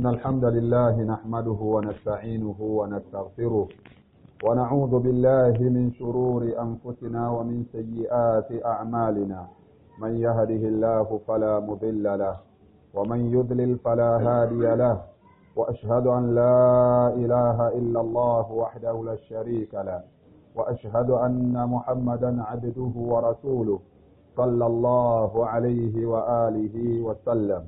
إن الحمد لله نحمده ونستعينه ونستغفره ونعوذ بالله من شرور أنفسنا ومن سيئات أعمالنا من يهده الله فلا مضل له ومن يضلل فلا هادي له وأشهد أن لا إله إلا الله وحده لا شريك له وأشهد أن محمدا عبده ورسوله صلى الله عليه وآله وسلم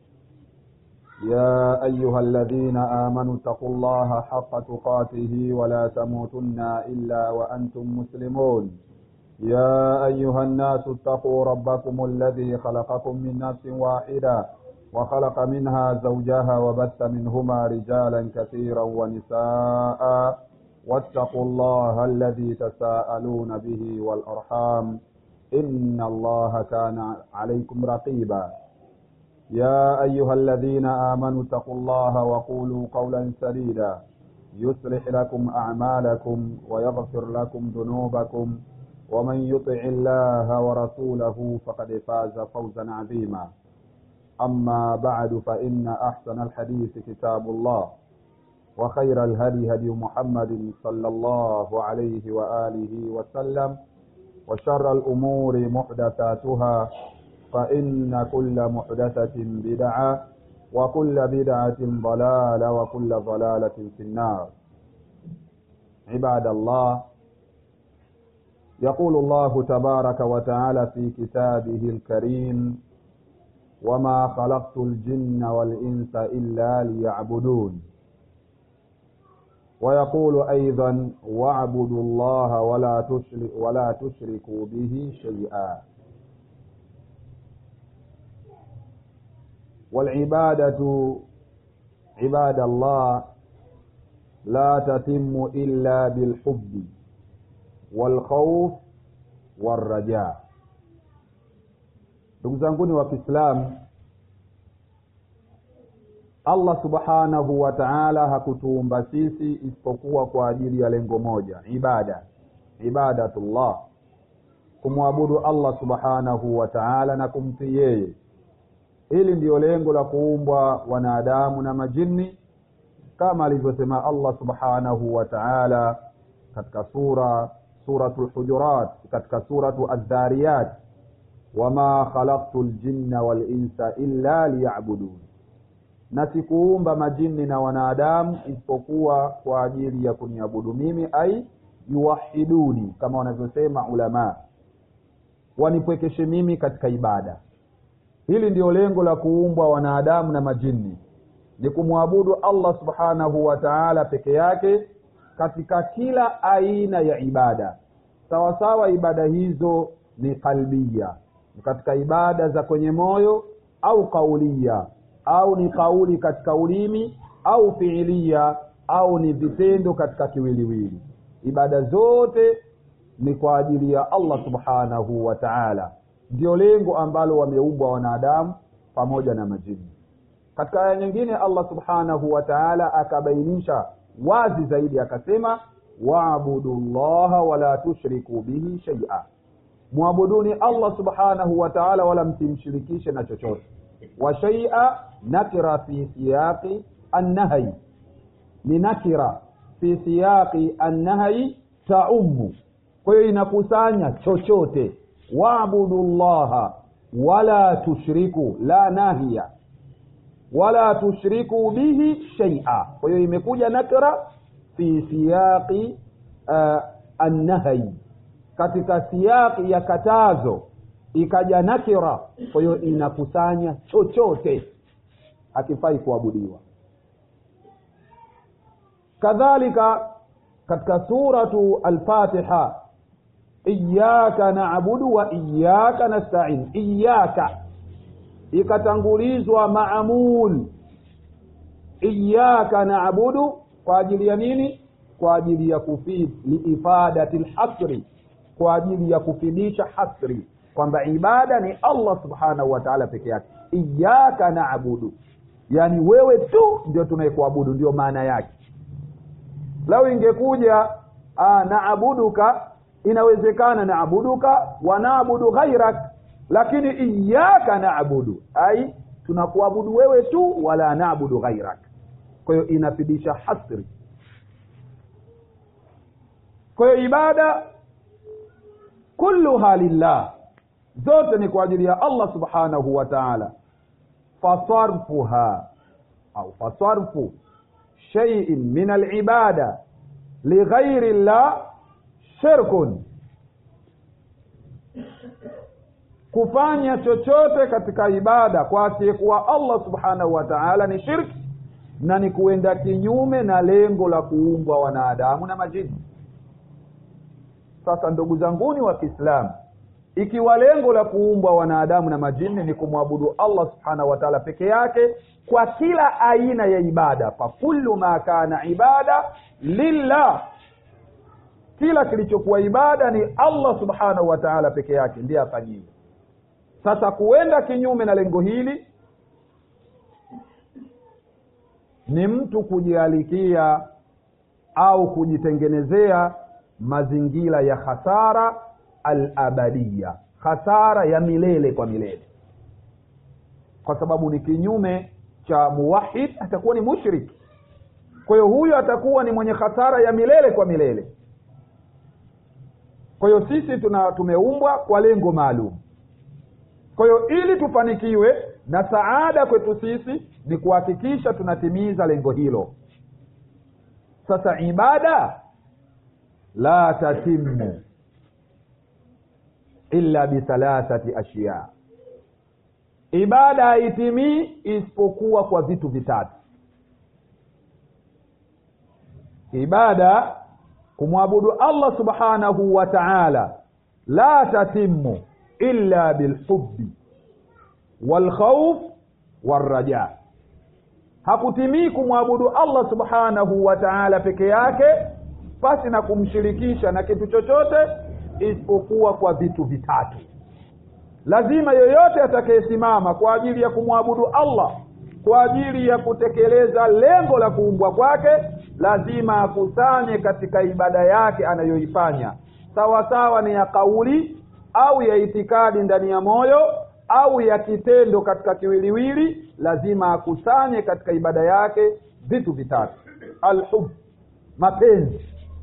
يا أيها الذين آمنوا اتقوا الله حق تقاته ولا تموتن إلا وأنتم مسلمون يا أيها الناس اتقوا ربكم الذي خلقكم من نفس واحدة وخلق منها زوجها وبث منهما رجالا كثيرا ونساء واتقوا الله الذي تساءلون به والأرحام إن الله كان عليكم رقيبا يا أيها الذين آمنوا اتقوا الله وقولوا قولا سديدا يصلح لكم أعمالكم ويغفر لكم ذنوبكم ومن يطع الله ورسوله فقد فاز فوزا عظيما أما بعد فإن أحسن الحديث كتاب الله وخير الهدي هدي محمد صلى الله عليه وآله وسلم وشر الأمور محدثاتها فإن كل محدثة بدعة وكل بدعة ضلالة وكل ضلالة في النار عباد الله يقول الله تبارك وتعالى في كتابه الكريم وما خلقت الجن والإنس إلا ليعبدون ويقول أيضا واعبدوا الله ولا تشرك ولا تشركوا به شيئا والعبادة عباد الله لا تتم إلا بالحب والخوف والرجاء ndugu zanguni wa kiislamu allah subhanahu wa taala hakutuumba sisi isipokuwa kwa ajili ya lengo moja ibada ibadatullah kumwabudu allah subhanahu wa taala na kumtii yeye hili ndiyo lengo la kuumbwa wanadamu na majini kama alivyosema allah subhanahu wa taala katika sura suratu lhujurat katika suratu aldhariyat wama khalaqtu ljinna walinsa illa liyabudun na sikuumba majini na wanadamu isipokuwa kwa ajili ya kuniabudu mimi ai yuwahiduni kama wanavyosema ulamaa wanipwekeshe mimi katika ibada hili ndiyo lengo la kuumbwa wanadamu na majini ni kumwabudu allah subhanahu wa taala peke yake katika kila aina ya ibada sawasawa ibada hizo ni kalbia ni katika ibada za kwenye moyo au kaulia au ni kauli katika ulimi au fiilia au ni vitendo katika kiwiliwili ibada zote ni kwa ajili ya allah subhanahu wa taala ndio lengo ambalo wameumbwa wanadamu pamoja na majini katika aya nyingine allah subhanahu wa taala akabainisha wazi zaidi akasema waabudu llaha wala tushriku bihi shaia mwabuduni allah subhanahu wa taala wala msimshirikishe na chochote wa shaia nakira fi siyaqi annahyi ni nakira fi siyaqi annahyi taumu kwa hiyo inakusanya chochote waabudu llaha wala tushriku la nahiya wala tushriku bihi shaia kwa hiyo imekuja nakra fi siyaqi uh, annahyi katika siyaqi ya katazo ikaja nakira kwa hiyo inakusanya chochote hakifai kuabudiwa kadhalika katika suratu alfatiha iyaka nabudu wa iyaka nastain iyaka ikatangulizwa maamul iyaka nabudu kwa ajili ya nini kwa ajili ya kufid liifadati lhasri kwa ajili ya kufidisha hasri kwamba ibada ni allah subhanahu wa taala peke yake iyaka nabudu yaani wewe tu ndio tunayekuabudu ndio maana yake lau ingekuja naabuduka inawezekana naabuduka wanaabudu ghairak lakini iyaka naabudu ai tunakuabudu wewe tu wala naabudu ghairak kwa hiyo inafidisha hasri kwa hiyo ibada kulluha lillah zote ni kwa ajili ya allah subhanahu wa taala fasarfuha au fasarfu shaiin min alibada lighairi llah shirkun kufanya chochote katika ibada kwa asiyekuwa allah subhanahu wa taala ni shirki na ni kuenda kinyume na lengo la kuumbwa wanadamu na majini sasa ndugu zanguni wa kiislamu ikiwa lengo la kuumbwa wanadamu na majini ni kumwabudu allah subhanahu wa taala peke yake kwa kila aina ya ibada fakullu ma kana ibada lillah kila kilichokuwa ibada ni allah subhanahu wa taala peke yake ndiye afanyiwe sasa kuenda kinyume na lengo hili ni mtu kujialikia au kujitengenezea mazingira ya khasara alabadiya khasara ya milele kwa milele kwa sababu ni kinyume cha muwahid atakuwa ni mushrik kwa hiyo huyo atakuwa ni mwenye khasara ya milele kwa milele kwa hiyo sisi tuna tumeumbwa kwa lengo maalum kwa hiyo ili tufanikiwe na saada kwetu sisi ni kuhakikisha tunatimiza lengo hilo sasa ibada la tatimu illa bithalathati ashya ibada haitimii isipokuwa kwa vitu vitatu ibada kumwabudu allah subhanahu wa taala la tatimu illa bilhubi walkhauf walraja hakutimii kumwabudu allah subhanahu wa taala peke yake pasi na kumshirikisha na kitu chochote isipokuwa kwa vitu vitatu lazima yoyote atakayesimama kwa ajili ya kumwabudu allah kwa ajili ya kutekeleza lengo la kuumbwa kwake lazima akusanye katika ibada yake anayoifanya sawa sawa ni ya kauli au ya itikadi ndani ya moyo au ya kitendo katika kiwiliwili lazima akusanye katika ibada yake vitu vitatu alhub mapenzi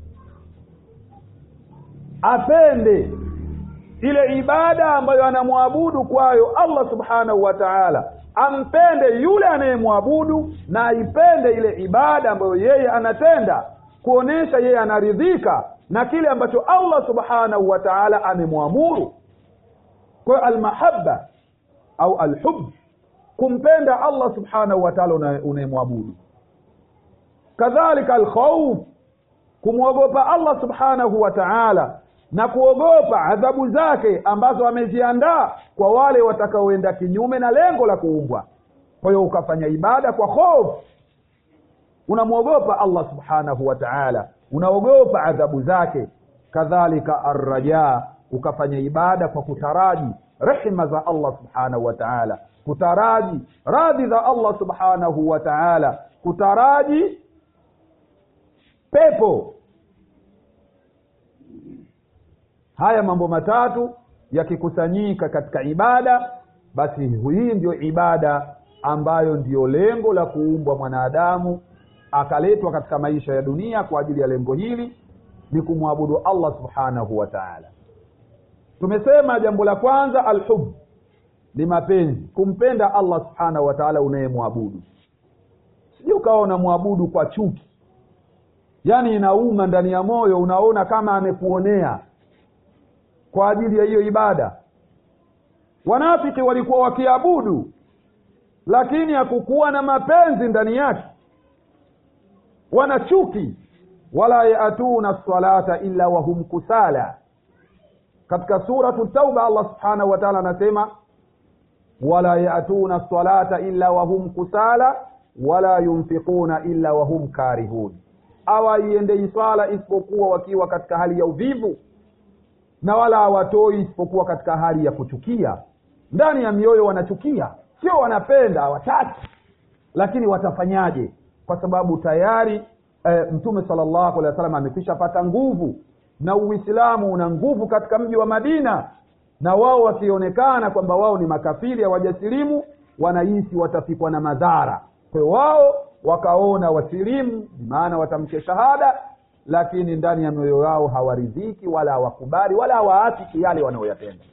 apende ile ibada ambayo anamwabudu kwayo allah subhanahu wa taala ampende yule anayemwabudu na aipende ile ibada ambayo yeye anatenda kuonesha yeye anaridhika na kile ambacho allah subhanahu wa taala amemwamuru kwa hiyo almahaba au alhub kumpenda allah subhanahu wa taala unayemwabudu kadhalika alkhauf kumwogopa allah subhanahu wa taala na kuogopa adhabu zake ambazo ameziandaa kwa wale watakaoenda kinyume na lengo la kuumbwa kwa hiyo ukafanya ibada kwa hofu unamwogopa allah subhanahu wa taala unaogopa adhabu zake kadhalika arraja ukafanya ibada kwa kutaraji rehma za allah subhanahu wa taala kutaraji radhi za allah subhanahu wa taala kutaraji pepo haya mambo matatu yakikusanyika katika ibada basi hii ndiyo ibada ambayo ndiyo lengo la kuumbwa mwanadamu akaletwa katika maisha ya dunia kwa ajili ya lengo hili ni kumwabudu allah subhanahu wa taala tumesema jambo la kwanza alhub ni mapenzi kumpenda allah subhanahu wa taala unayemwabudu sijui ukawa unamwabudu kwa chuki yaani inauma ndani ya moyo unaona kama amekuonea kwa ajili ya hiyo ibada wanafiki walikuwa wakiabudu lakini hakukuwa na mapenzi ndani yake wana chuki wala yatuna salata illa wahum kusala katika suratu tauba allah subhanahu wa taala anasema wala yatuna salata illa wahum kusala wala yunfiquna illa wahum karihun awaiendei swala isipokuwa wakiwa katika hali ya uvivu na wala hawatoi isipokuwa katika hali ya kuchukia ndani ya mioyo wanachukia sio wanapenda hawataki lakini watafanyaje kwa sababu tayari e, mtume salllahu alehi wa sallam amekwisha pata nguvu na uislamu una nguvu katika mji wa madina na wao wakionekana kwamba wao ni makafiri hawajasilimu wanahisi watafikwa na madhara kwa hiyo wao wakaona wasilimu bimaana watamke shahada lakini ndani ya mioyo yao hawaridhiki wala hawakubali wala hawaafiki yale wanayoyatenda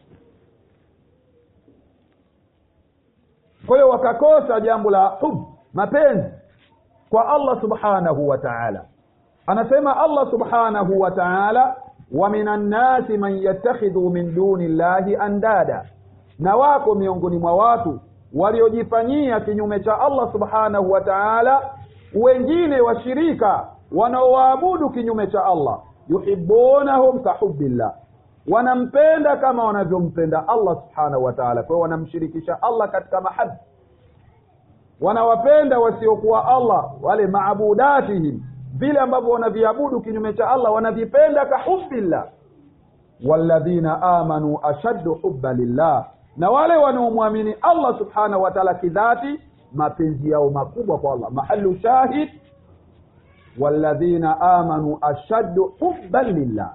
kwa hiyo wakakosa jambo la hub mapenzi kwa allah subhanahu wa taala anasema allah subhanahu wa taala wa minan nasi man yattakhidhu min duni llahi andada na wako miongoni mwa watu waliojifanyia kinyume cha allah subhanahu wa taala wengine washirika wanaowaabudu kinyume cha allah yuhibunahum kahubillah wanampenda kama wanavyompenda allah subhanahu wa taala kwa hiyo wanamshirikisha allah katika mahaba wanawapenda wasiokuwa allah wale maabudatihim vile ambavyo wanaviabudu kinyume cha allah wanavipenda kahubillah walladhina amanu ashaddu hubba lillah na wale wanaomwamini allah subhanahu wa taala kidhati mapenzi yao makubwa kwa allah mahalu shahid walladhina amanu ashaddu hubban lillah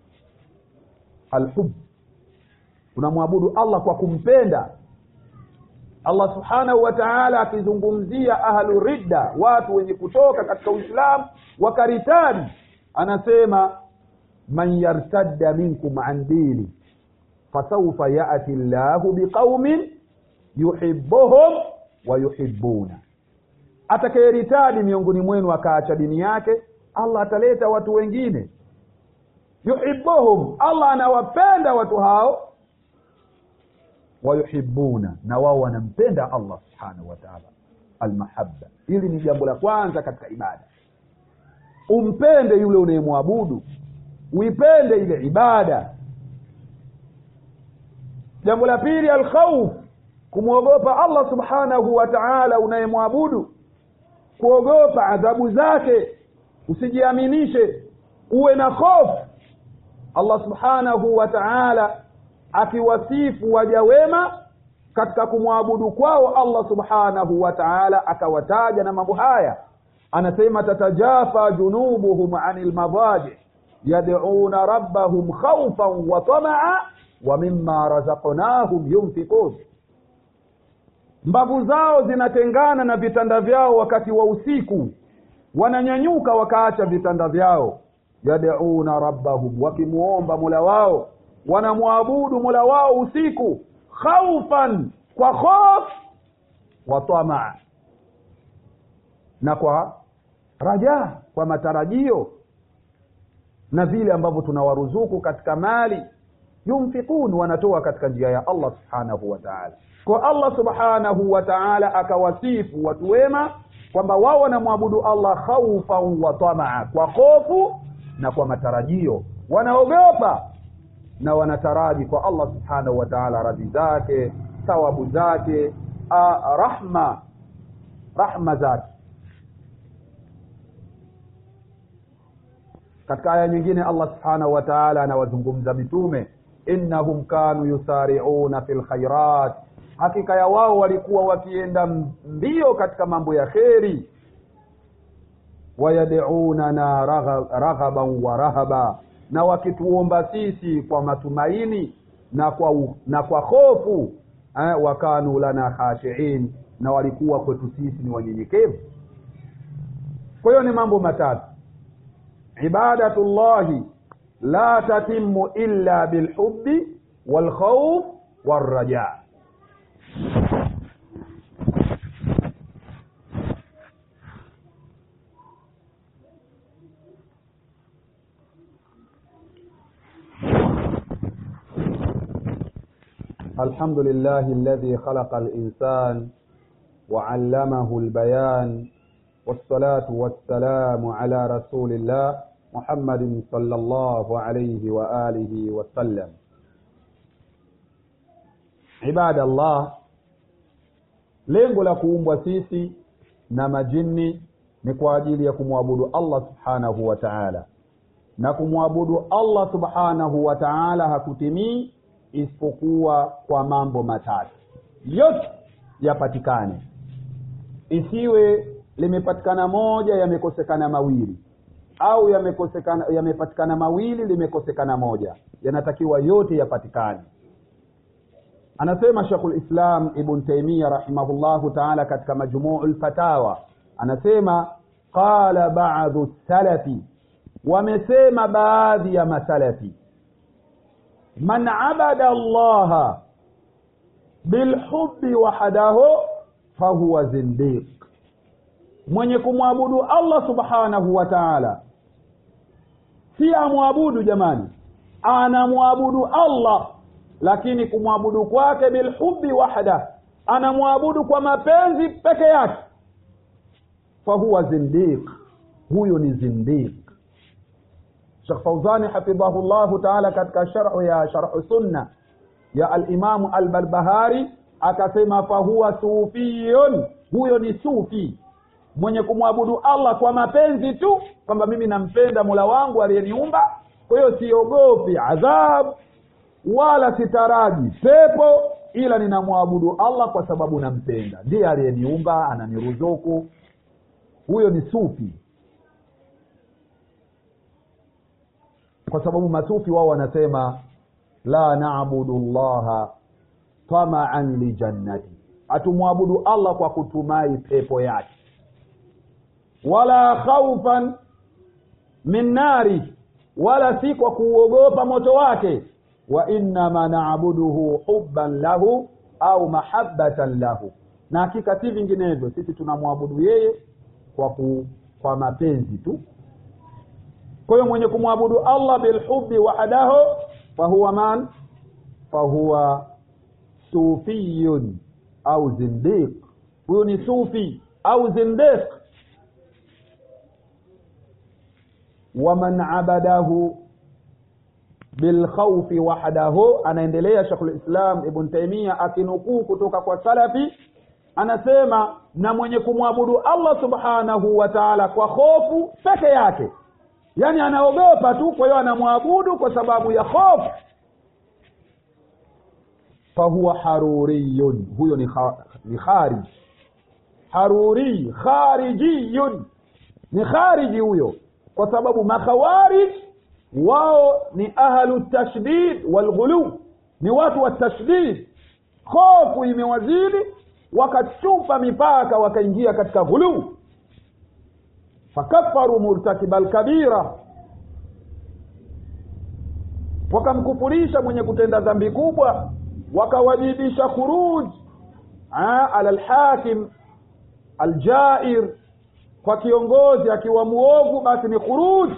alhub unamwabudu allah kwa kumpenda allah subhanahu wa taala akizungumzia ahlu ridda watu wenye kutoka katika uislamu wakaritadi anasema man yartadda minkum an dini fasaufa yati llahu biqaumin yuhibuhum wa yuhibuna atakayeritadi miongoni mwenu akaacha dini yake allah ataleta watu wengine yuhibuhum allah anawapenda watu hao wayuhibuna na wao wanampenda allah subhanahu wa taala almahaba hili ni jambo la kwanza katika ibada umpende yule unayemwabudu uipende ile ibada jambo la pili alkhauf kumwogopa allah subhanahu wa taala unayemwabudu kuogopa adhabu zake usijiaminishe uwe na hofu allah subhanahu wa taala akiwasifu waja wema katika kumwabudu kwao allah subhanahu wa taala akawataja na mambo haya anasema tatajafa junubuhum ani lmadaji yaduna rabbahum khaufan wa tamaa wa mima razaqnahum yunfikun mbavu zao zinatengana na vitanda vyao wakati wa usiku wananyanyuka wakaacha vitanda vyao yaduna rabbahum wakimuomba mula wao wanamwabudu mula wao usiku khaufan kwa khof wa tamaa na kwa rajaa kwa matarajio na vile ambavyo tunawaruzuku katika mali yunfikun wanatoa katika njia ya allah subhanahu wa taala kwa allah subhanahu wa taala akawasifu watu wema kwamba wao wanamwabudu allah khaufan wa tamaa kwa hofu na kwa matarajio wanaogopa na wanataraji kwa allah subhanahu wa taala radhi zake thawabu zake a, rahma rahma zake katika aya nyingine allah subhanahu wa taala anawazungumza mitume innahum kanu yusariuna fi lkhairat hakika ya wao walikuwa wakienda mbio katika mambo ya kheri wayadunana raghaban wa rahaba na wakituomba sisi kwa matumaini na kwa u, na kwa hofu eh, wakanu lana khashiin na walikuwa kwetu sisi ni wanyenyekevu kwa hiyo ni mambo matatu ibadatullahi la tatimu illa bilhubi walkhauf walraja الحمد لله الذي خلق الإنسان وعلمه البيان والصلاة والسلام على رسول الله محمد صلى الله عليه وآله وسلم عباد الله lengo la kuumbwa sisi na majini ni kwa ajili ya kumwabudu allah subhanahu wa taala na kumwabudu allah subhanahu wa taala hakutimii isipokuwa kwa mambo matatu yote yapatikane isiwe limepatikana moja yamekosekana mawili au yamekosekana yamepatikana mawili limekosekana moja yanatakiwa yote yapatikane anasema shekhu lislam ibn taimia rahimahullahu taala katika majmuu lfatawa anasema qala ba'dhu salafi wamesema baadhi ya masalafi man abada allaha bilhubbi wahdahu fahuwa zindiq mwenye kumwabudu allah subhanahu wa taala si amwabudu jamani anamwabudu allah lakini kumwabudu kwake bilhubbi wahda anamwabudu kwa mapenzi peke yake fahuwa zindiq huyo ni zindiq shekh fauzani hafidhahu llahu taala katika sharhu ya sharhu sunna ya alimamu albarbahari akasema fahuwa sufiyun huyo ni sufi mwenye kumwabudu allah kwa mapenzi tu kwamba mimi nampenda mola wangu aliyeniumba kwa hiyo siogopi adhabu wala sitaraji pepo ila ninamwabudu allah kwa sababu nampenda ndiye aliyeniumba ananiruzuku huyo ni sufi kwa sababu masufi wao wanasema la nabudu llaha tamaan lijannati hatumwabudu allah kwa kutumai pepo yake wala khaufan min nari wala si kwa kuuogopa moto wake wa innama naabuduhu hubban lahu au mahabbatan lahu na hakika si vinginevyo sisi tunamwabudu yeye kwa ku, kwa mapenzi tu kwa hiyo mwenye kumwabudu allah bilhubi wahdahu fahuwa man fahuwa sufiyun au zindiq huyu ni sufi au zindiq waman abadahu bilkhaufi wahdahu anaendelea shekhulislam ibn taimia akinukuu kutoka kwa salafi anasema na mwenye kumwabudu allah subhanahu wa taala kwa hofu peke yake yaani anaogopa tu kwa hiyo anamwabudu kwa sababu ya hofu fahuwa haruriyun huyo ni, kha, ni kharij haruri kharijiyun ni khariji huyo kwa sababu makhawarij wao ni ahlu tashdid walghulu ni watu wa tashdid hofu imewazidi wakachupa mipaka wakaingia katika ghuluu fakafaru murtakiba lkabira wakamkufurisha mwenye kutenda dhambi kubwa wakawajibisha khuruj ala lhakim aljair kwa kiongozi akiwa muovu basi ni khuruj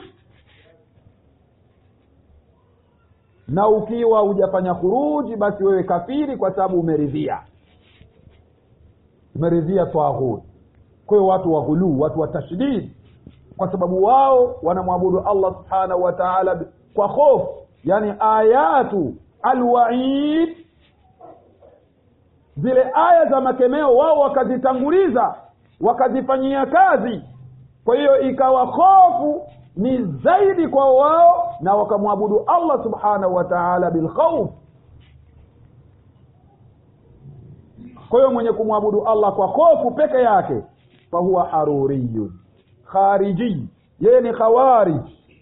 na ukiwa hujafanya khuruji basi wewe kafiri kwa sababu umeridhia umeridhia taghut kwa hiyo watu wa ghuluu watu wa tashdid kwa sababu wao wanamwabudu allah subhanahu wa taala kwa hofu yani ayatu alwaid zile aya za makemeo wao wakazitanguliza wakazifanyia kazi kwa hiyo ikawa hofu ni zaidi kwa wao na wakamwabudu allah subhanahu wa taala bilkhauf kwa hiyo mwenye kumwabudu allah kwa hofu peke yake fahuwa haruriyun khariji yeye ni khawarij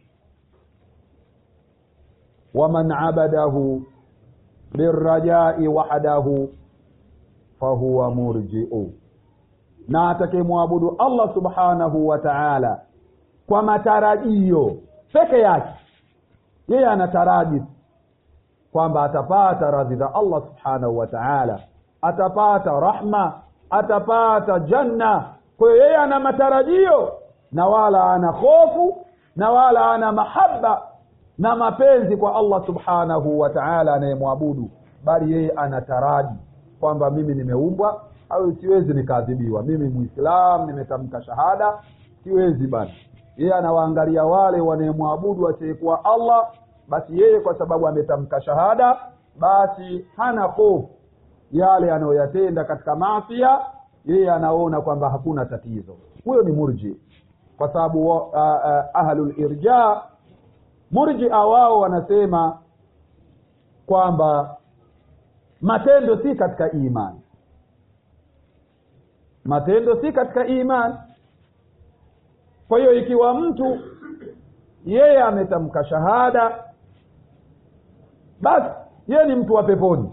waman abadahu birrajai wahdahu fahuwa murjiu na atakayemwabudu allah subhanahu wa taala kwa matarajio peke yake yeye anataraji kwamba atapata radhi za allah subhanahu wa taala atapata rahma atapata janna kwa hiyo yeye ana matarajio na wala ana hofu na wala ana mahaba na mapenzi kwa allah subhanahu wa taala anayemwabudu bali yeye anataraji kwamba mimi nimeumbwa au siwezi nikaadhibiwa mimi muislam nimetamka shahada siwezi bana yeye anawaangalia wale wanayemwabudu asiyekuwa allah basi yeye kwa sababu ametamka shahada basi hana hofu yale anayoyatenda katika maafia yeye anaona kwamba hakuna tatizo huyo ni murji kwa sababu uh, uh, ahlulirja murjia wao wanasema kwamba matendo si katika imani matendo si katika imani kwa hiyo ikiwa mtu yeye ametamka shahada basi yeye ni mtu wa peponi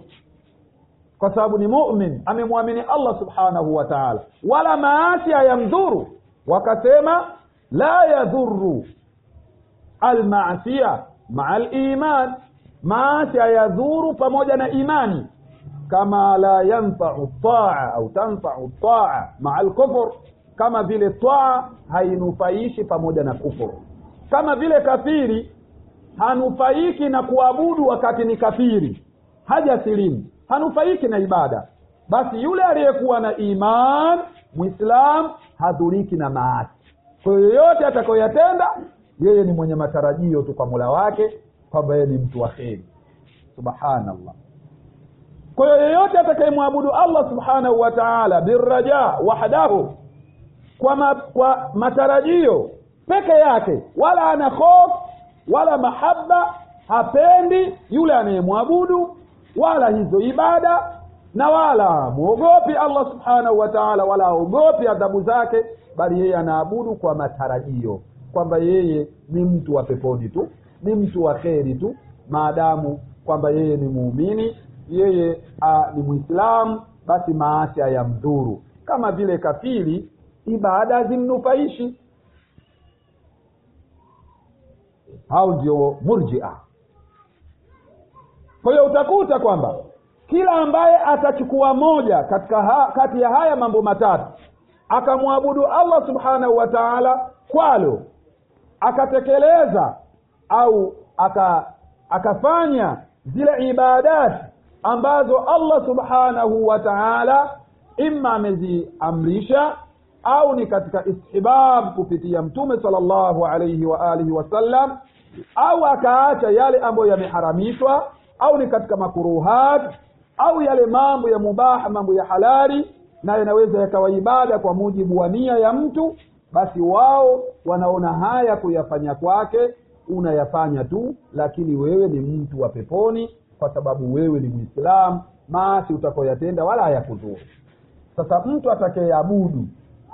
kwa sababu ni mumin amemwamini allah subhanahu wa taala wala maasi hayamdhuru wakasema la yadhuru almasia maa liman maasi hayadhuru pamoja na imani kama la yanfau taa au tanfau taa maa lkufur kama vile taa hainufaishi pamoja na kufuru kama vile kafiri hanufaiki na kuabudu wakati ni kafiri haja silimu hanufaiki na ibada basi yule aliyekuwa na iman mwislam hadhuriki na maasi kwa hiyo yoyote atakayoyatenda yeye ni mwenye matarajio tu kwa mola wake kwamba yeye ni mtu wa kheri subhanallah kwa hiyo yeyote atakayemwabudu allah subhanahu wa taala biraja wahdahu kwa, ma, kwa matarajio peke yake wala ana hofu wala mahaba hapendi yule anayemwabudu wala hizo ibada na wala mwogopi allah subhanahu wa taala wala aogopi adhabu zake bali yeye anaabudu kwa matarajio kwamba yeye ni mtu wa peponi tu ni mtu wa kheri tu maadamu kwamba yeye ni muumini yeye a, ni mwislamu basi maasi hayamdhuru kama vile kafiri ibada hazimnufaishi hao ndio murjia kwa hiyo utakuta kwamba kila ambaye atachukua moja katika ha, kati ya haya mambo matatu akamwabudu allah subhanahu wa taala kwalo akatekeleza au aka akafanya zile ibadati ambazo allah subhanahu wa taala imma ameziamrisha au ni katika istihbab kupitia mtume sala llahu alaihi wa alihi wasallam au akaacha yale ambayo yameharamishwa au ni katika makuruhat au yale mambo ya mubaha mambo ya halali na yanaweza yakawa ibada kwa mujibu wa nia ya mtu basi wao wanaona haya kuyafanya kwake unayafanya tu lakini wewe ni mtu wa peponi kwa sababu wewe ni mwislamu maasi utakoyatenda wala hayakudhuru sasa mtu atakayeabudu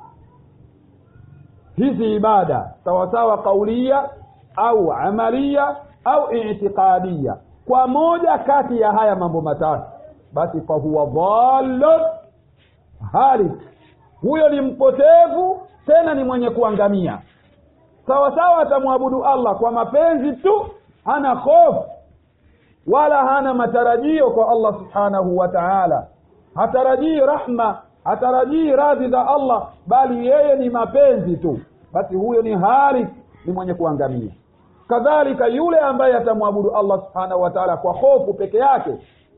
hizi ibada sawasawa kaulia au amalia au itiqadia kwa moja kati ya haya mambo matatu basi fahuwa dhallun halik huyo ni mpotevu tena ni mwenye kuangamia sawasawa atamwabudu allah kwa mapenzi tu hana hofu wala hana matarajio kwa allah subhanahu wa taala hatarajii rahma hatarajii radhi za allah bali yeye ni mapenzi tu basi huyo ni halik ni mwenye kuangamia kadhalika yule ambaye atamwabudu allah subhanahu wa taala kwa hofu peke yake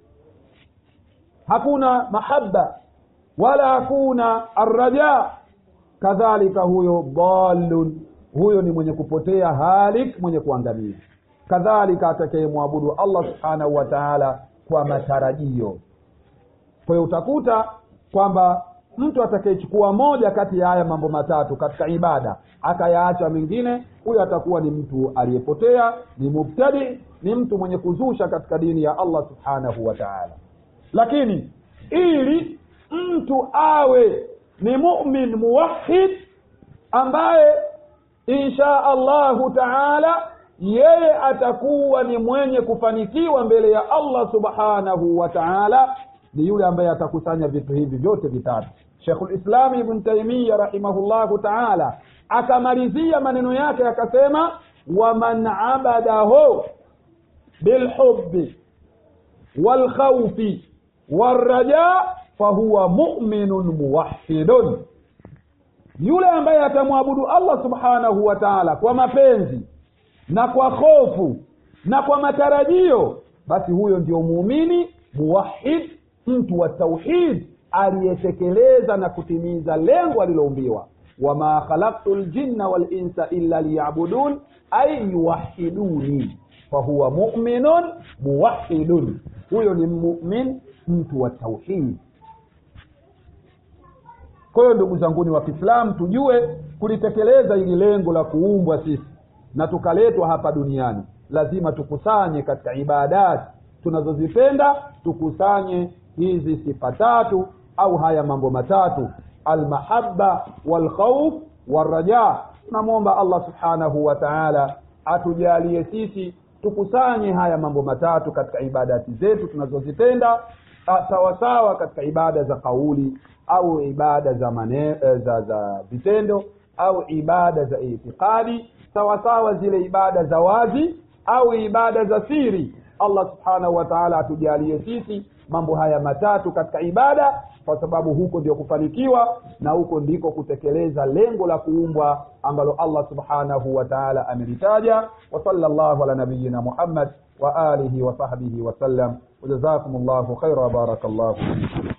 hakuna mahaba wala hakuna arraja kadhalika huyo dhalun huyo ni mwenye kupotea halik mwenye kuangamia kadhalika atakayemwabudu allah subhanahu wa taala kwa matarajio kwa hiyo utakuta kwamba mtu atakayechukua moja kati ya haya mambo matatu katika ibada akayaacha mengine huyo atakuwa ni mtu aliyepotea ni mubtadi ni mtu mwenye kuzusha katika dini ya allah subhanahu wa taala lakini ili mtu awe ni mumin muwahid ambaye insha allahu taala yeye atakuwa ni mwenye kufanikiwa mbele ya allah subhanahu wa taala ni yule ambaye atakusanya vitu hivi vyote vitatu shekhulislami ibn taimiya rahimahullahu taala akamalizia maneno yake akasema waman abadahu bilhubi walkhaufi walraja fahuwa muminun muwahidun yule ambaye atamwabudu allah subhanahu wa taala kwa mapenzi na kwa hofu na kwa matarajio basi huyo ndio muumini muwahid mtu wa tauhid aliyetekeleza na kutimiza lengo aliloumbiwa wama khalaktu ljinna walinsa illa liyabudun ay yuwahiduni fahuwa muminun muwahidun huyo ni mumin mtu wa tauhid kwa hiyo ndugu zanguni wa kiislamu tujue kulitekeleza ili lengo la kuumbwa sisi na tukaletwa hapa duniani lazima tukusanye katika ibadati tunazozipenda tukusanye hizi sifa tatu au haya mambo matatu almahaba walkhauf walraja tunamwomba allah subhanahu wa taala atujalie sisi tukusanye haya mambo matatu katika ibadati zetu tunazozitenda sawasawa katika ibada za kauli au ibada za mane, za za vitendo au ibada za itikadi sawasawa zile ibada za wazi au ibada za siri allah subhanahu wa taala atujalie sisi mambo haya matatu katika ibada kwa sababu huko ndio kufanikiwa na huko ndiko kutekeleza lengo la kuumbwa ambalo allah subhanahu wa taala amelitaja wa sallallahu ala nabiyina muhammad wa alihi wa sahbihi wasallam wajazakum llahu khaira wa barakallahu fikum